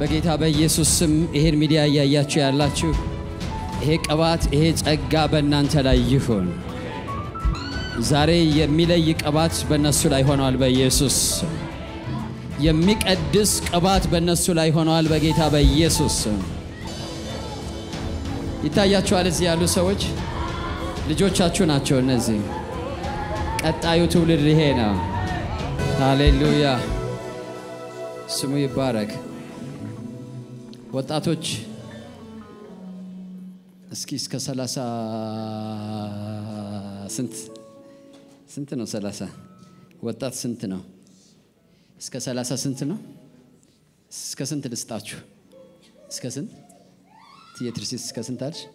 በጌታ በኢየሱስ ስም ይሄን ሚዲያ እያያችሁ ያላችሁ ይሄ ቅባት ይሄ ጸጋ በእናንተ ላይ ይሁን። ዛሬ የሚለይ ቅባት በእነሱ ላይ ሆነዋል። በኢየሱስ ስም የሚቀድስ ቅባት በእነሱ ላይ ሆነዋል። በጌታ በኢየሱስ ስም ይታያችኋል። እዚህ ያሉ ሰዎች ልጆቻችሁ ናቸው። እነዚህ ቀጣዩ ትውልድ ይሄ ነው። ሃሌሉያ ስሙ ይባረክ። ወጣቶች እስኪ እስከ ሰላሳ ስንት ስንት ነው? ሰላሳ ወጣት ስንት ነው? እስከ ሰላሳ ስንት ነው? እስከ ስንት ልስጣችሁ? እስከ ስንት ትየትርሲስ እስከ ስንት አልሽ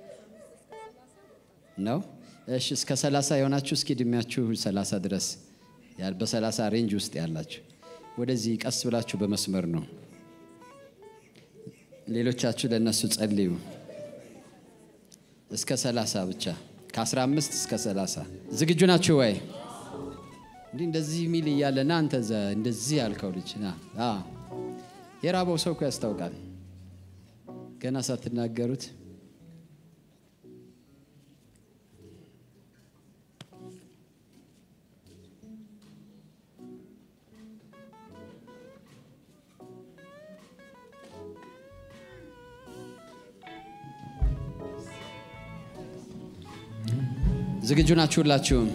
ነው? እሺ እስከ ሰላሳ የሆናችሁ እስኪ እድሜያችሁ ሰላሳ ድረስ በሰላሳ ሬንጅ ውስጥ ያላችሁ ወደዚህ ቀስ ብላችሁ በመስመር ነው። ሌሎቻችሁ ለእነሱ ጸልዩ። እስከ ሰላሳ ብቻ ከ15 እስከ 30 ዝግጁ ናችሁ ወይ? እንዲህ እንደዚህ ሚል እያለ ና አንተ ዘ እንደዚህ ያልከው ልጅ ና የራበው ሰው እኮ ያስታውቃል። ገና ሳትናገሩት ዝግጁ ናችሁ ሁላችሁም?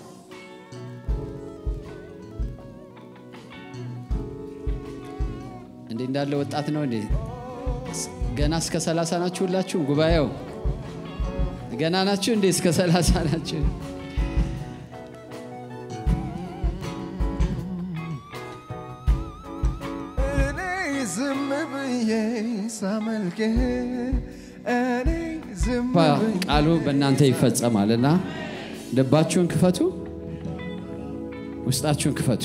እንዴ እንዳለ ወጣት ነው እንዴ? ገና እስከ ሰላሳ ናችሁ ሁላችሁም? ጉባኤው ገና ናችሁ እንዴ? እስከ ሰላሳ ናችሁ? እኔ ዝም ብዬ ሳመልክ እኔ ዝም ብዬ ቃሉ በእናንተ ይፈጸማል እና ልባችሁን ክፈቱ፣ ውስጣችሁን ክፈቱ።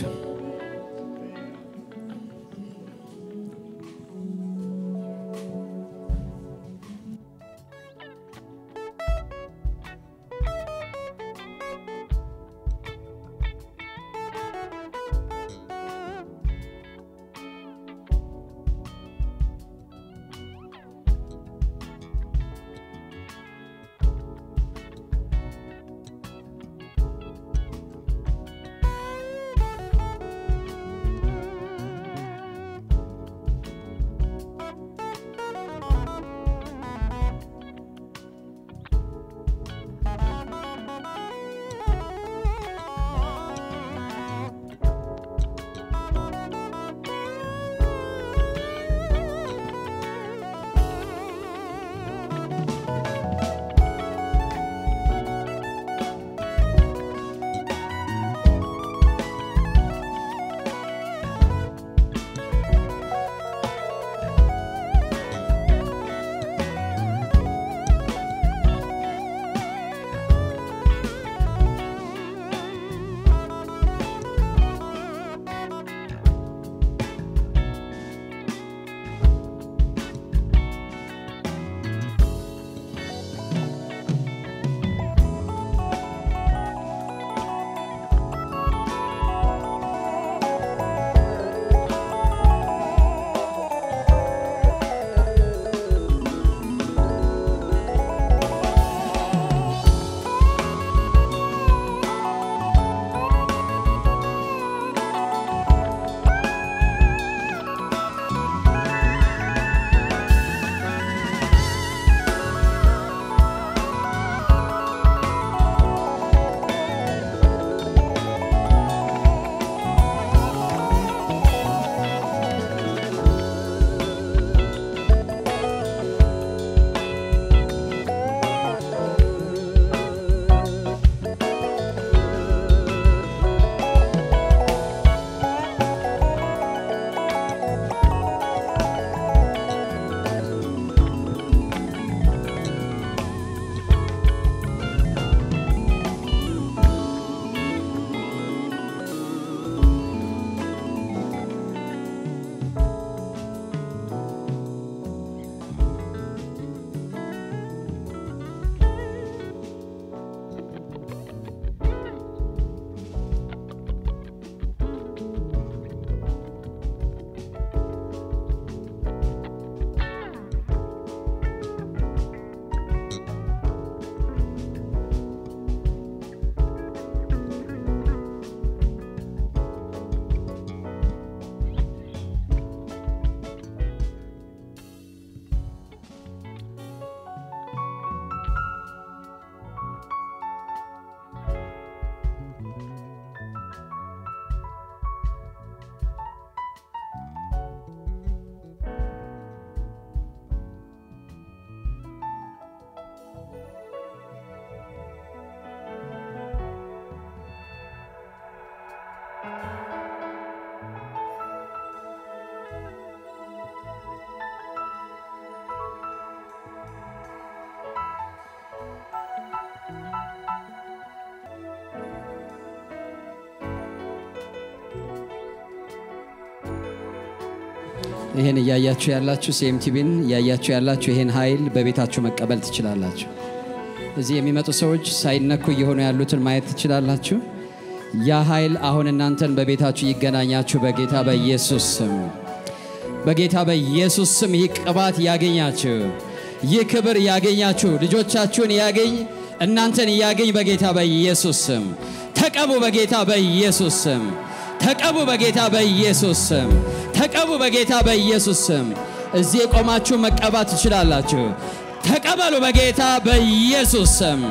ይህን እያያችሁ ያላችሁ ሲኤምቲቪን እያያችሁ ያላችሁ ይህን ኃይል በቤታችሁ መቀበል ትችላላችሁ። እዚህ የሚመጡ ሰዎች ሳይነኩ እየሆኑ ያሉትን ማየት ትችላላችሁ። ያ ኃይል አሁን እናንተን በቤታችሁ ይገናኛችሁ በጌታ በኢየሱስ ስም። በጌታ በኢየሱስ ስም ይህ ቅባት ያገኛችሁ፣ ይህ ክብር ያገኛችሁ፣ ልጆቻችሁን ያገኝ፣ እናንተን ያገኝ በጌታ በኢየሱስ ስም። ተቀቡ በጌታ በኢየሱስ ስም። ተቀቡ በጌታ በኢየሱስ ስም። ተቀቡ በጌታ በኢየሱስ ስም። እዚህ የቆማችሁ መቀባት ትችላላችሁ። ተቀበሉ በጌታ በኢየሱስ ስም።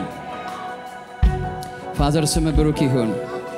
ፋዘር ስም ብሩክ ይሁን።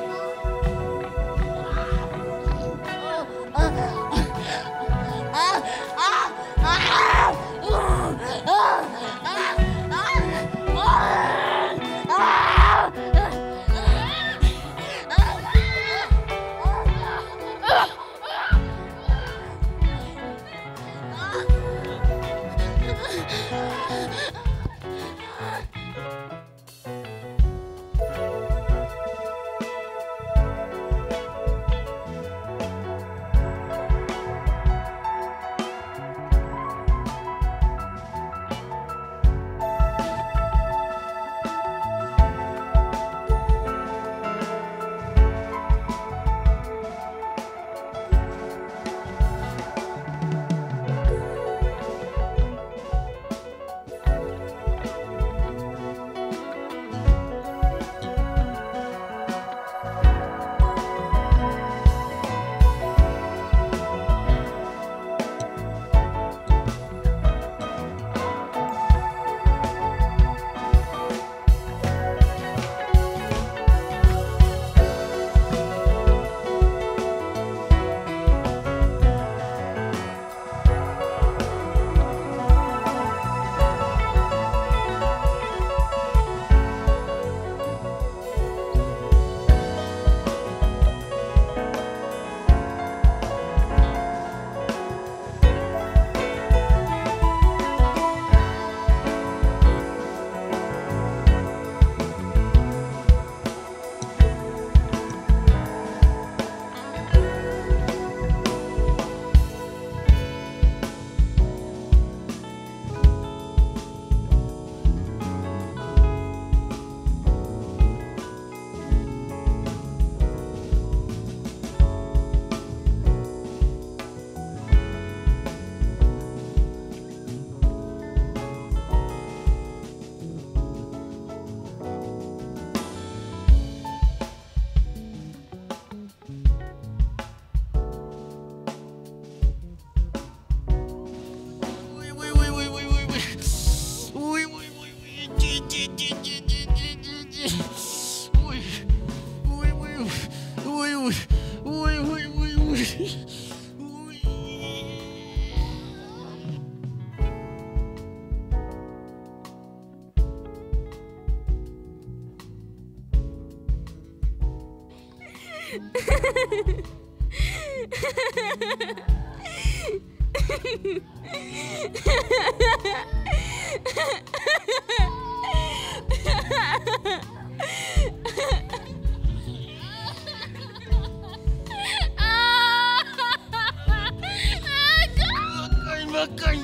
በቃኝ።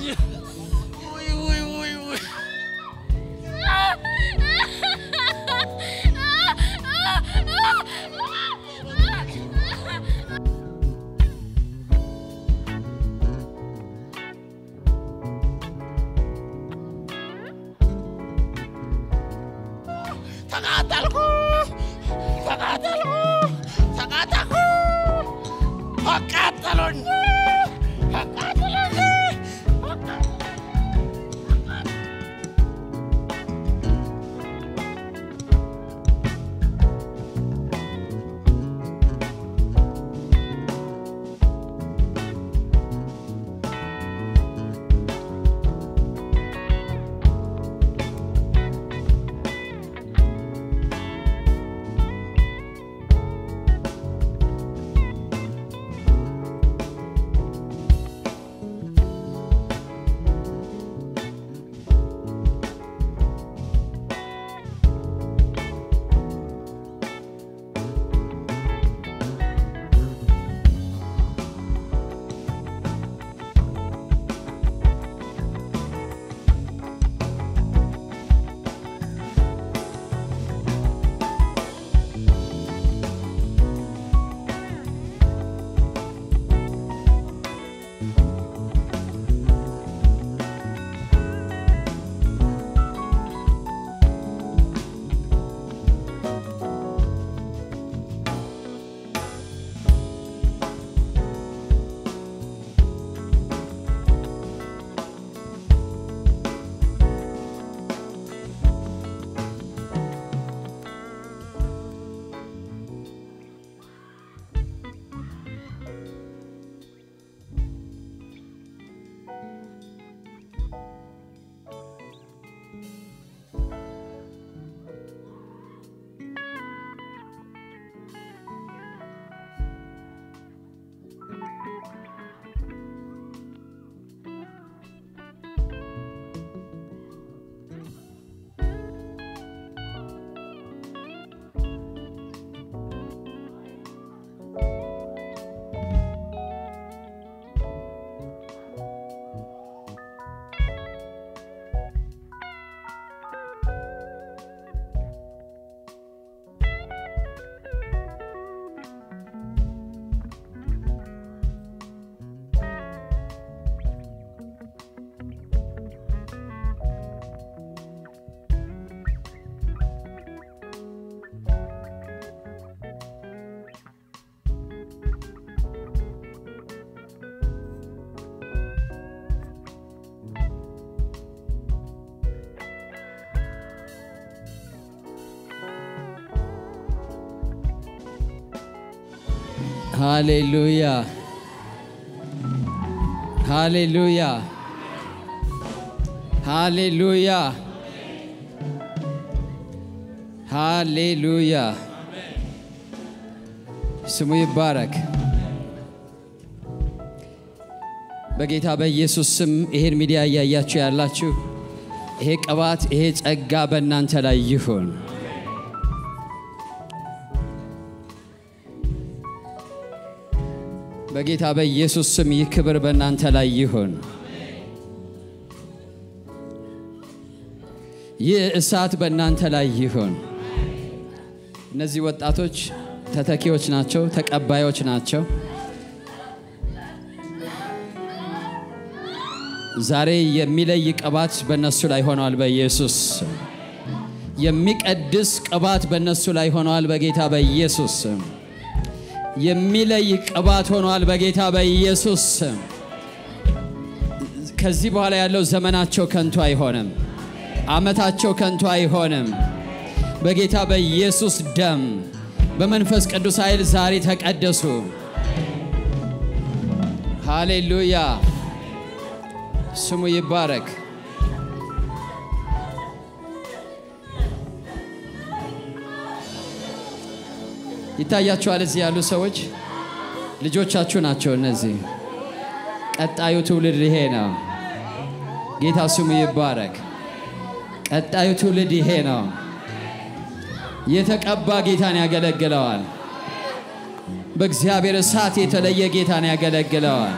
ውይ ውይ ውይ ውይ ተቃጠልኩ ተቃጠልኩ ተቃጠልኩ አቃጠሉኝ አቃጠሉኝ ሃሌሉያ ሃሌሉያ ሃሌሉያ ሃሌሉያ ስሙ ይባረክ። በጌታ በኢየሱስ ስም ይሄን ሚዲያ እያያችሁ ያላችሁ ይሄ ቅባት ይሄ ጸጋ በእናንተ ላይ ይሁን። በጌታ በኢየሱስ ስም ይህ ክብር በእናንተ ላይ ይሁን። ይህ እሳት በእናንተ ላይ ይሁን። እነዚህ ወጣቶች ተተኪዎች ናቸው፣ ተቀባዮች ናቸው። ዛሬ የሚለይ ቅባት በእነሱ ላይ ሆነዋል። በኢየሱስ ስም የሚቀድስ ቅባት በእነሱ ላይ ሆነዋል። በጌታ በኢየሱስ ስም የሚለይ ቅባት ሆነዋል። በጌታ በኢየሱስ ስም ከዚህ በኋላ ያለው ዘመናቸው ከንቱ አይሆንም። ዓመታቸው ከንቱ አይሆንም። በጌታ በኢየሱስ ደም በመንፈስ ቅዱስ ኃይል ዛሬ ተቀደሱ። ሃሌሉያ ስሙ ይባረክ። ይታያችኋል። እዚህ ያሉ ሰዎች ልጆቻችሁ ናቸው። እነዚህ ቀጣዩ ትውልድ ይሄ ነው። ጌታ ስሙ ይባረክ። ቀጣዩ ትውልድ ይሄ ነው። የተቀባ ጌታን ያገለግለዋል። በእግዚአብሔር እሳት የተለየ ጌታን ያገለግለዋል።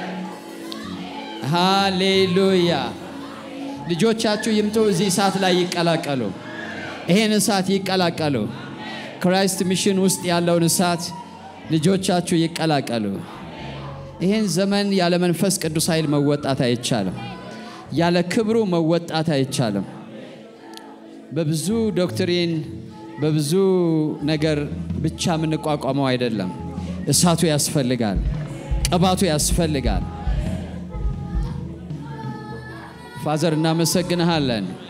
ሃሌሉያ። ልጆቻችሁ ይምጡ፣ እዚህ እሳት ላይ ይቀላቀሉ። ይሄን እሳት ይቀላቀሉ። ክራይስት ሚሽን ውስጥ ያለውን እሳት ልጆቻችሁ ይቀላቀሉ። ይህን ዘመን ያለ መንፈስ ቅዱስ ኃይል መወጣት አይቻልም። ያለ ክብሩ መወጣት አይቻልም። በብዙ ዶክትሪን በብዙ ነገር ብቻ የምንቋቋመው አይደለም። እሳቱ ያስፈልጋል። ቅባቱ ያስፈልጋል። ፋዘር እናመሰግንሃለን።